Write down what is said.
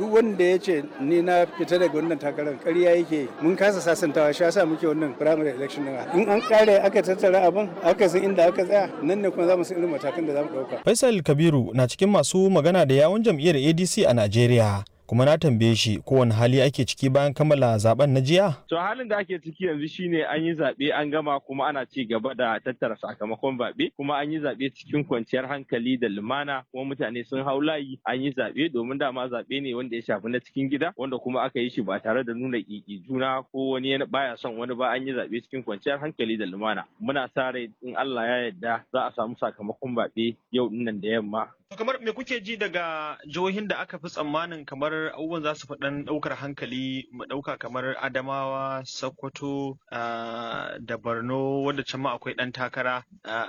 duk wanda ya ce ni na fita daga wannan takarar ƙarya yake mun kasa sasantawa shi yasa muke wannan primary election din in an kare aka tattara abin aka san inda aka tsaya nan ne kuma za mu san irin matakan da za mu ɗauka. Faisal Kabiru na cikin masu magana da yawun jam'iyyar ADC a Najeriya. kuma na tambaye shi kowane hali ake ciki bayan kammala zaben na jiya? To halin da ake ciki yanzu shine an yi zaɓe an gama kuma ana ci gaba da tattara sakamakon zaɓe kuma an yi zaɓe cikin kwanciyar hankali da lumana kuma mutane sun hau layi an yi zaɓe domin dama zaɓe ne wanda ya shafi na cikin gida wanda kuma aka yi shi ba tare da nuna ƙiƙi juna ko wani baya son wani ba an yi zaɓe cikin kwanciyar hankali da lumana. Muna sa rai in Allah ya yarda za a samu sakamakon zaɓe yau dinnan da yamma kamar me kuke ji daga jihohin da aka fi tsammanin kamar abubuwan za su fi ɗan ɗaukar hankali mu ɗauka kamar Adamawa, Sokoto da Borno wanda can ma akwai ɗan takara